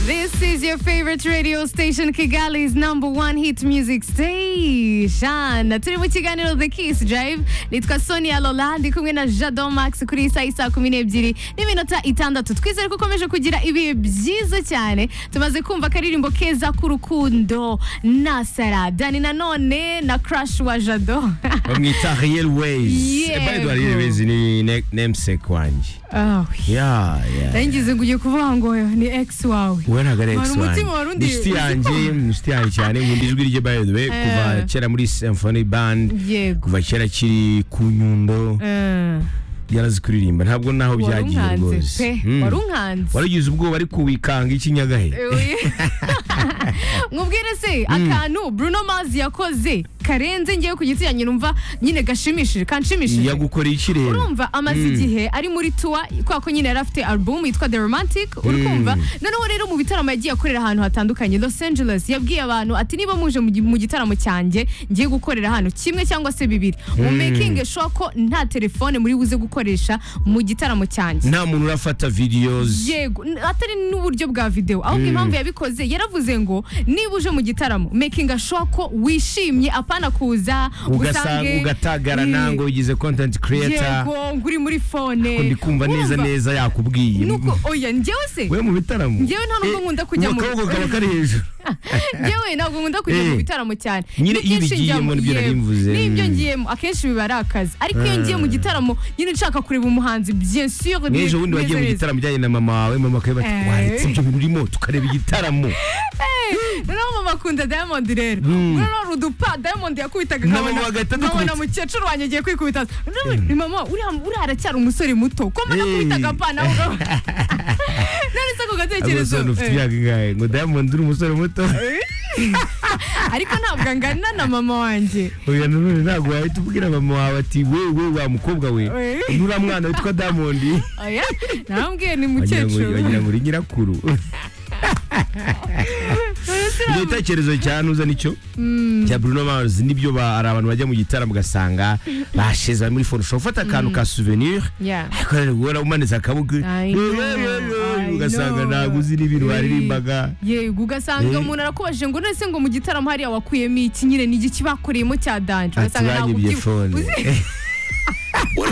This is your favorite radio station, Kigali's number one hit music station. Turi mu kiganiro The Kiss Drive. Nitwa Sonia Lola, ndi kumwe na Jado Max kuri iyi saa isa kumi n'ebyiri n'iminota itandatu. Twizere ko ukomeje kugira ibihe byiza cyane. Tumaze kumva akaririmbo keza k'urukundo na Sara. Dani nanone na crush wa Jado. bamwita real ways Yego. epano edward real ways ni ne- namesake wanje Ah, oui. ya ya Ngize ngo ugiye kuvuga ngo ni ex wawe. we ntabwo ari Wari ex umutima wari wanjye undi- ni uzi inshuti ko- yanjye ni inshuti yanjye cyane nkunda ijwi rye by the way kuva kera muri symphony band Yego. kuva kera kiri ku nyundo Eh. yarazi kuririmba ntabwo naho byagiye warunkanze rwose pe Mm. warunkanze waragize ubwoba ari kubikanga ikinyagahe mubwire se akantu bruno mars yakoze karenze ngewe ku giti cyanjye numva nyine gashimishije kanshimishije yagukoreye ikirere urumva amaze igihe ari muri tuwa kubera ko nyine yari afite album yitwa The Romantic uri kumva noneho rero mu bitaramo yagiye akorera ahantu hatandukanye Los Angeles yabwiye abantu ati niba muje mu gi- mu gitaramo cyanjye ngiye gukorera hano kimwe cyangwa se bibiri mu making sure ko nta telefone muri buze gukoresha mu gitaramo cyanjye nta muntu urafata videos yego n- atari n'uburyo bwa videwo ahubwo impamvu yabikoze yaravuze ngo niba uje mu gitaramo making sure ko wishimye apana kuza ugasa- usange- ugatagarana Mm. ngo wigize content creator yego ngo uri muri fone ko ndikumva neza Urumva? neza yakubwiye nuko oya njyewe se we mu bitaramo Njyewe nta nubwo Eh, nkunda kujya mu- akaboko kaba kari hejuru yewe ntabwo nkunda kujya mu Eh. bitaramo cyane Nyine iyo N'ibyinshi ubigiyemo njyamo- nibyo nari yego. mvuze. n'ibyo Mm. ngiyemo akenshi biba ari akazi ariko iyo ngiye mu gitaramo nyine nshaka kureba umuhanzi bien sûr n'ejo ni- bundi wagiye neza- mu neza. gitaramo ujyanye na mama wawe mama akaba ati Eh. waretse ibyo bintu urimo tukareba igitaramo noneho mama akunda diamond rero Mm. urarora udupa diamond yakubitaga Na mama agahita adukubita. nkabona mukecuru wanjye agiye kwikubita Noneho, ni mama uriya uriya aracyari umusore muto ko mbona Hey. akubitaga apana none se ako ariko gatekerezo se ufite eh, imyaka ingahe ngo diamond uri umusore muto ariko ntabwo angana na mama wanjye oya nanone ntabwo wahita ubwira mama wawe ati wewe wa mukobwa we Eh. nura mwana witwa diamond oya nambwiye ni wagira ngo- mukecuru wagira ngo uri nyirakuru None se ibyo bitekerezo cya nuza nicyo cya Bruno Mars nibyo ba- hari abantu bajya mu gitaramo ugasanga bashize muri fone ushobora gufata akantu ka souvenir Yeah. ariko rero guhora umanitse akaboko I know, I ugasanga know. ntabwo uzi n'ibintu waririmbaga yego ugasanga Eh. umuntu arakubajije ngo nese ngo mu gitaramo hariya wakuyemo iki nyine ni iki bakoreyemo cya danje ati banyibye fone